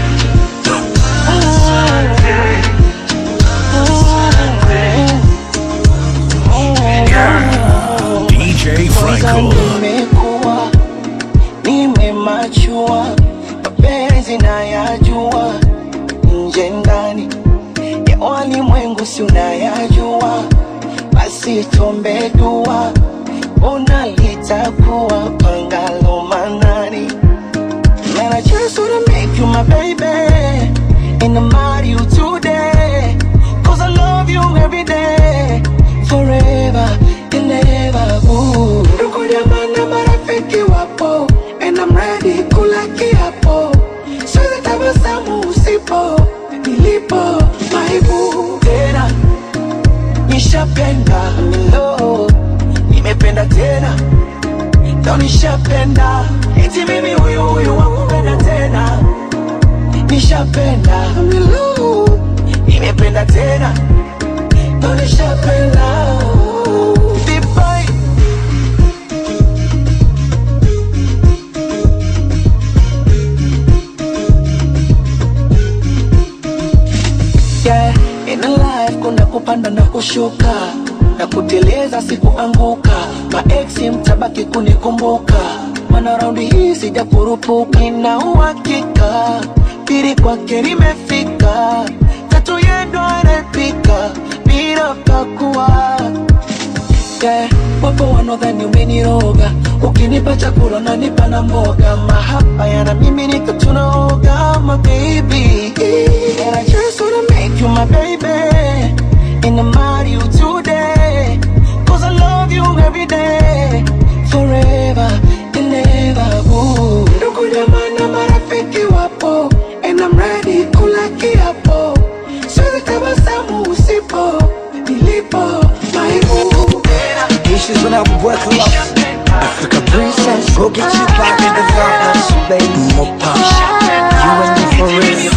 DJ Franco. Nimekuwa nimemachua, mapenzi nayajua, nje ndani ya walimwengu si unayajua, basi tuombe dua, ona litakuwa pangalo manani. Man, I just wanna make you my baby And I marry you today Cause I love you every day Forever and ever ooh. Ndugu jamaa na marafiki wapo And I'm ready kula kiapo Siwezi tabasamu usipo Nilipo maibu Tena Nishapenda milo Nimependa tena Ndo nishapenda Eti mimi huyu huyu wakupenda tena Nishapenda Milu Nimependa tena Ndo nishapenda Vipai Yeah, in a life kuna kupanda na kushuka na kuteleza sikuanguka maeksi mtabaki kunikumbuka mana raundi hii sija kurupuka nina uhakika pili kwake nimefika tatu yendo anapika bila pakua yeah, wapo wanaodhani umeniroga ukinipa chakula nanipa na mboga mahaba yana mimi nika tunaoga my baby and I just wanna make you my baby and I marry you today cause I love you every day forever and ever ooh. ndugu jamaa na marafiki wapo and I'm ready kula kiapo siwezi tabasamu usipo nilipo maibu Issues when I work a lot. Africa princess, go get you back in the darkness, baby. More pop. You and me for real.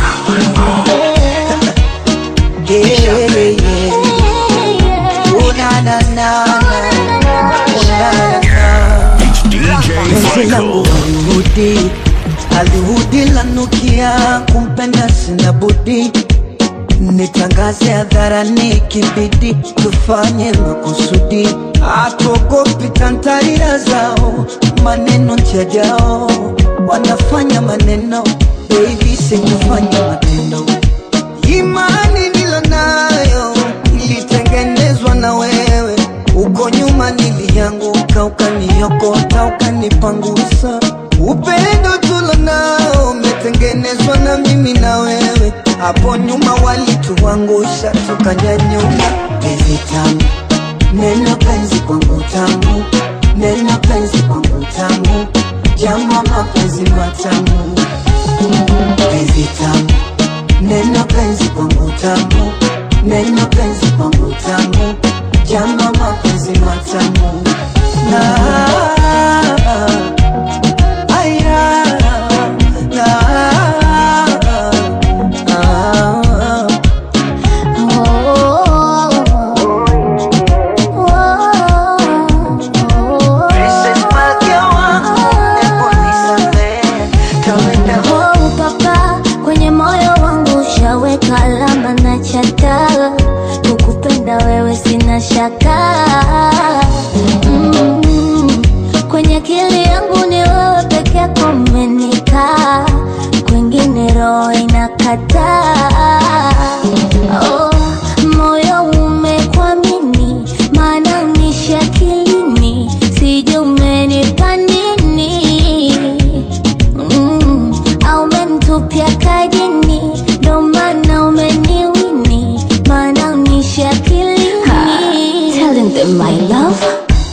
Yeah, yeah, yeah. Oh na na na na. Oh na na na. Penzi langu alihudi, alihudi lanukia, kumpenda sina budi nitangaze hadharani, kibidi tufanye makusudi, hatuogopi tantarira zao, maneno njajao wanafanya maneno, baby sikufanya matendo upendo imani nilonayo ilitengenezwa na wewe uko nyuma nilianguka ukaniokota ukanipangusa upendo tulonao umetengenezwa na mimi na wewe hapo nyuma walituangusha tukanyanyuka penzi tamu neno penzi kwangu tamu neno penzi kwangu tamu jama mapenzi matamu penzi tamu neno penzi kwangu tamu neno penzi kwangu tamu jama mapenzi matamu na aya na Princess Malkia wangu, hebu nisamehe, kawaida Oh, papa kwenye moyo wangu ushaweka alama na chata kukupenda wewe sina shaka mm, kwenye akili yangu ni wewe peke yako umenikaa kwingine roho inakataa oh, moyo umekwamini maana unishi akilini sijui umenipa nini mm, au umenitupia kajini ndo maana umeniwini maana unishi akilini Telling them my love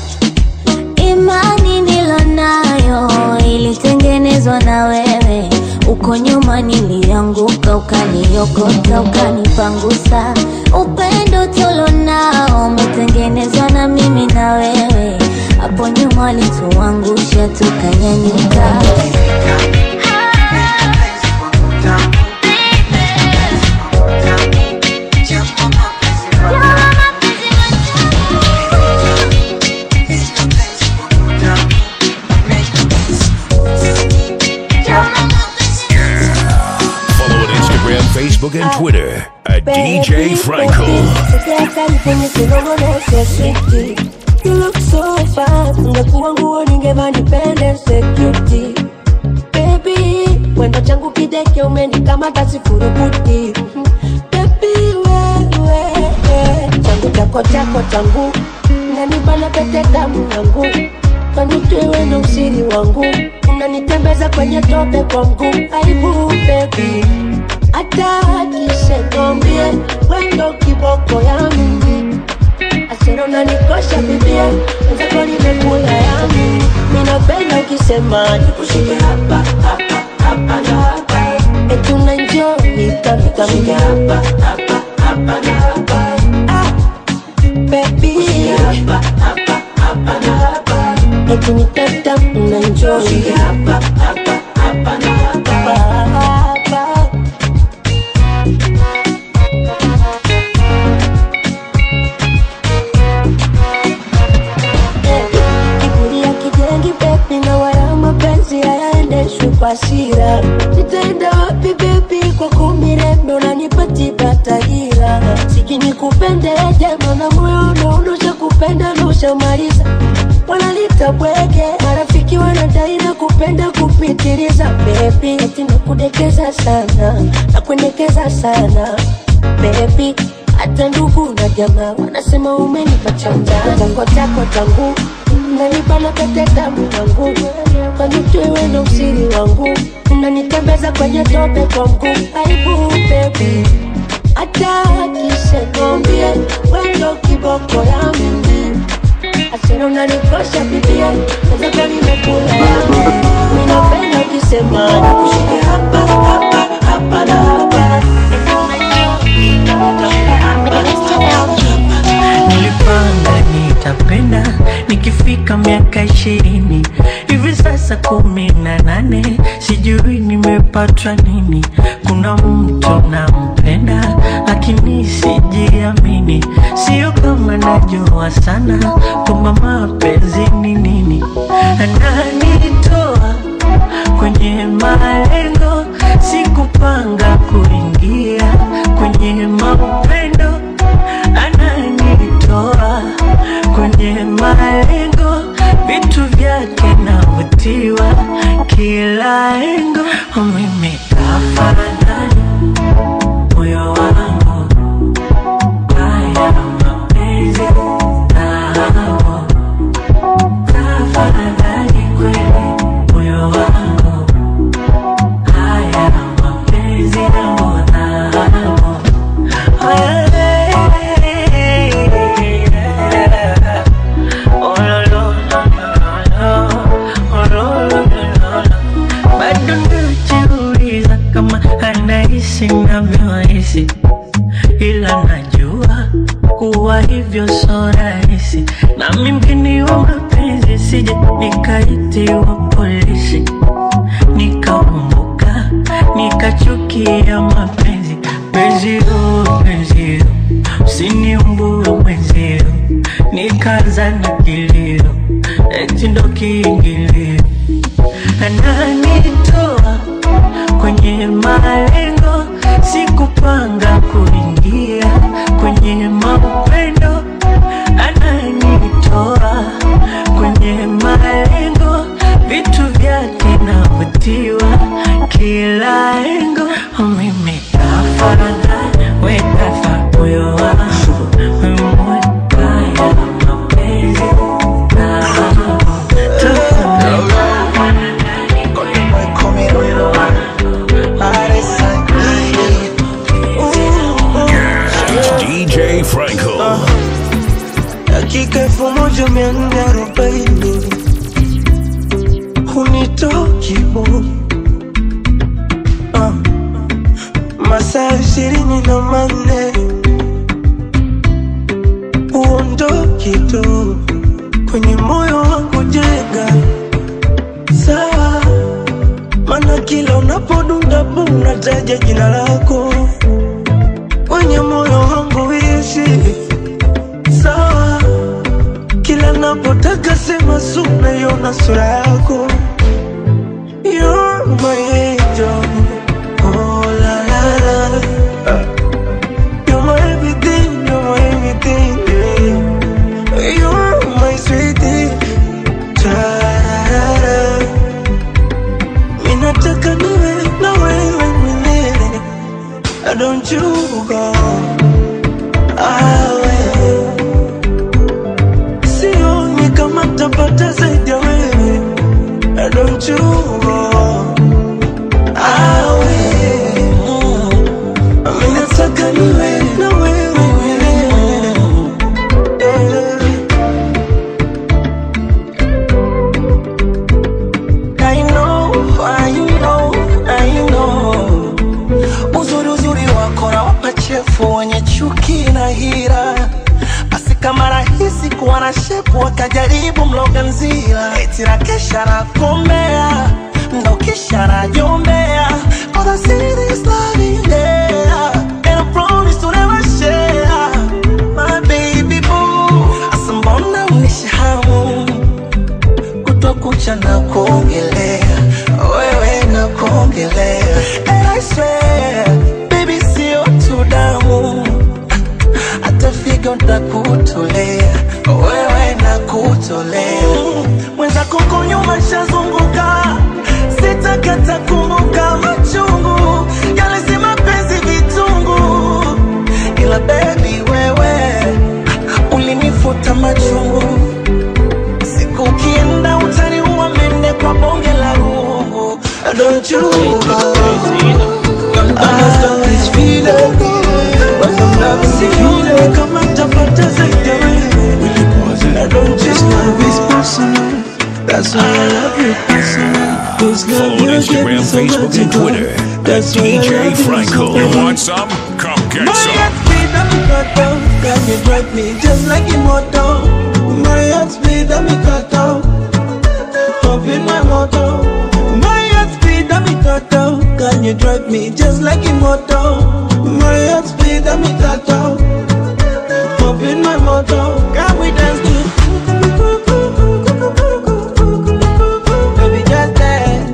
imani nilonayo ilitengenezwa na wewe uko nyuma nilianguka ukaniokota ukanipangusa upendo tulonao umetengenezwa na mimi na wewe hapo nyuma walituangusha tukanyanyuka Follow on Instagram, Facebook, and Twitter at DJ Franco. You look so fine, ungekuwa nguo ningeva nipende security Baby, mwendo changu kideke umenikamata sifurukuti Baby, wewe, changu chako chako changu Unanibana pete damu yangu Kanitwewe na usiri wangu Unanitembeza kwenye tope kwa mguu Aibu baby Hata akisekombie Wendo kiboko ya mimi Asero unanikosha bibia Wenzako nimekula yangu Minapenda ukisema nikushike hapa hapa hapa na hapa Eti unaenjoy kamika mika hapa hapa hapa na hapa Ah, baby hapa hapa hapa na hapa Eti ni tata unaenjoy hapa hapa hapa na hapa hapa kiburi ya kijengi bebi na wala mapenzi hayaendeshwi kwa hasira nitaenda wapi bebi kwa kumirembe unanipatiba tahira sikini kupende jema na moyo unaonosha kupenda na ushamaliza wanalita bwege marafiki wanadai na kupenda kupitiliza bebi eti nakudekeza sana nakuendekeza sana bebi hata ndugu na jamaa wanasema umenipa chanja chako chako changu unanibana pete damu yangu kanitwewe na usiri wangu unanitembeza kwenye tope kwa mguu aibu bebi hata akisekombie wendo kiboko ya mimi asira unanikosha bibia nazaka nimekula yangu minapenda ukisema nikushike hapa hapa hapa na hapa nilipanga nitapenda nikifika miaka ishirini hivi sasa kumi na nane sijui nimepatwa nini kuna mtu nampenda lakini sijiamini sio kama najua sana kwamba mapenzi ni nini ananitoa kwenye malengo sikupanga kuingia kwenye mapendo ananitoa kwenye malengo vitu vyake navutiwa kila engo mimi kafanani rahisi nami mgeni wa mapenzi sije nikaitiwa polisi nikaumbuka nikachukia mapenzi penzio penzio siniumbue mwenzio nikaanza na kilio eti ndo kiingilio ananitoa kwenye malengo sikupanga kuingia kwenye maupendo ananitoa kwenye malengo vitu vyake navutiwa kila engo mimi kafaranga wekafa moyo wangu mwekaya mapenzi It's DJ Franco. dakika elfu moja mia nne arobaini hunitoki bo Ah, masaa ishirini na manne huondoki tu kwenye moyo wangu jenga sawa mana kila unapodunda bu unataja jina lako kwenye moyo wangu ishi sawa kila napotaka sema su naiona sura yako You're my angel. Oh, la, la, la. You're my everything, you're my everything, yeah. You're my sweetie. Ta-ra-ra-ra. Mimi nataka niwe na wewe milele. Don't you go away. Sioni kama tapata zaidi ya wewe. Don't you go away. Mimi nataka niwe na wewe milele. Yeah. I know, I know, I know. Uzuri uzuri wako na wapachefu wenye chuki na hira basi kama rahisi kuwa na shepu wakajaribu mloga nzira eti na kesha na kombea ndo kisha najombea Cause I see this love in there And I promise to never share My baby boo Asa mbona unishahamu kutwa kucha na kuongelea wewe na kuongelea And I swear baby sio tu damu hata figo ntakutolea wewe na kutolea mwenzako ko nyuma shazunguka sitakata kumbuka machungu yalisema penzi vitungu ila bebi wewe ulinifuta machungu siku ukienda utaniua mende kwa bonge la rungu Don't you go That's why I love you personal. This love Follow on you Instagram, give me so Facebook, much and to go. Twitter at That's why I love DJ you Franco. so You much. want some? Come get My some. heart speed and me cut down Can you drive me just like a motor My heart speed and me cut down Up in my motor My heart speed and me cut down Can you drive me just like a motor My heart speed and me cut down Up in my motor Can we dance to Baby just dance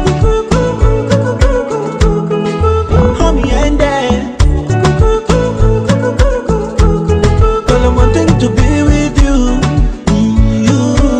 Hold me and dance All I wanting to be with you. you.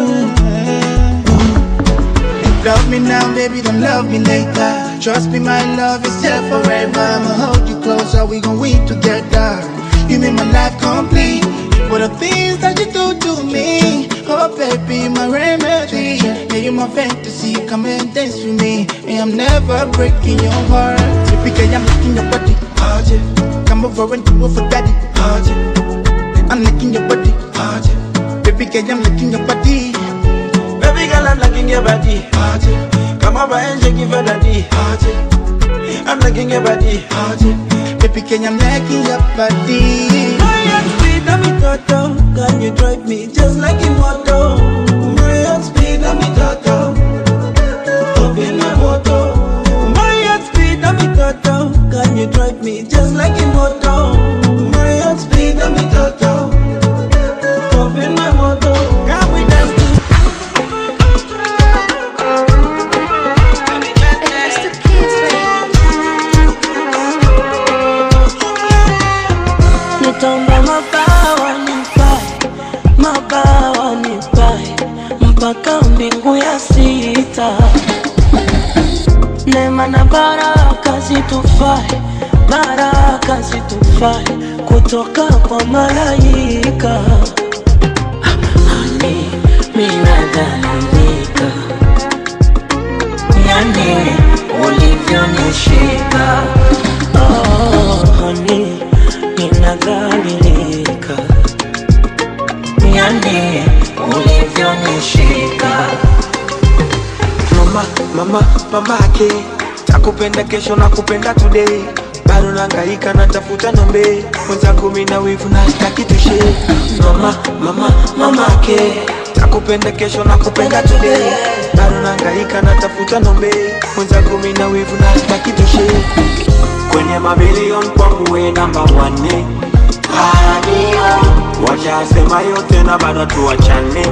Love me now, baby, don't love me later. Trust me, my love is here forever. I'ma hold you closer, we gon' weep together. You make my life complete. For the things that you do to me. Oh, baby, my remedy. Yeah, you my fantasy. Come and dance with me. And I'm never breaking your heart. Typically, I'm licking your body. Oh, yeah. Come over and do it for daddy. Oh, yeah. I'm licking your body. Oh, yeah. Baby, girl, I'm licking your body. Baby girl, I'm liking your body. Come over and shake it for daddy. I'm liking your body. Baby, can I'm liking your body? My heart speed and me cut down. Can you drive me just like a motor? My heart speed, I'm a turtle. Up in my motor. My heart speed, I'm a turtle. Can you drive me just like a motor? My heart speed, I'm a turtle. Up in my motor. Can we dance to Nitomba mabawa nipae, mabawa nipae mpaka mbingu ya sita. Neema na baraka zitufae, baraka zitufae kutoka kwa malaika. Ani minadhalilika, yani ulivyonishika oh, honey, ninadhalilika, yani ulivyonishika mama mama mamake takupenda kesho na kupenda today bado nangaika natafuta nombe mwenzako mina wivu na staki tushe mama mama mamake takupenda kesho na kupenda today bado nangaika natafuta nombe mwenzako mina wivu na staki tushe kwenye mabilion kwangu we namba wane washasema yote na bado tuwachane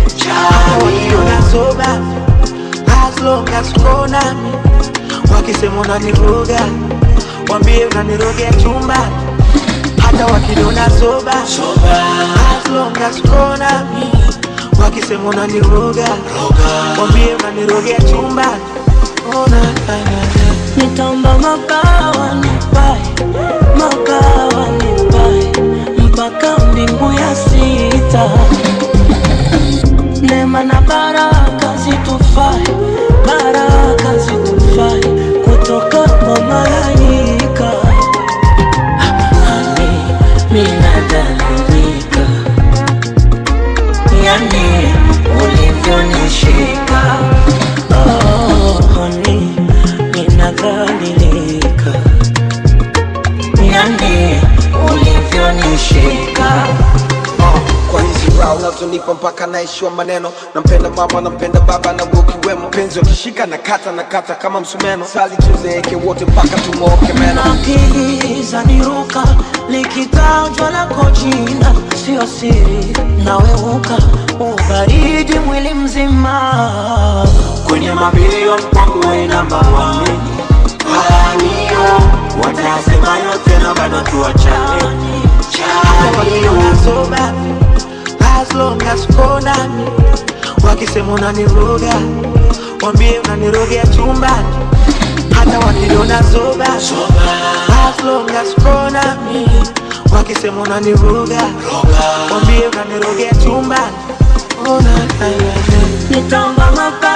nasoba as long as uko nami wakisema unaniroga wambie unanirogea chumba hata wakiniona soba as long as uko nami wakisema unaniroga wambie unanirogea chumba ona Nitomba mabawa nipae, mabawa nipae mpaka mbingu ya sita. Neema na baraka zitufae, baraka zitufae kutoka kwa malaika. Ani minadhalilika, yani ulivyonishika oh, honey, ninadhalilika, yani ulivyonishika kwa hizi rao unazonipa mpaka naishiwa maneno nampenda mama nampenda baba na ukiwemo penzi wakishika na kata na kata kama msumeno sali tuzeeke wote mpaka tumooke meno akili zaniruka likitajwa lako jina sio siri naweuka ubaridi mwili mzima kwenye mabilion kwangu we namba wane watasema yote na bado tuwachane nasoba as long as uko nami wakisema unaniroga wambie unanirogea chumbani hata wakiniona zoba as long as uko nami wakisema unaniroga wambie unanirogea chumbani ona nitomba mapa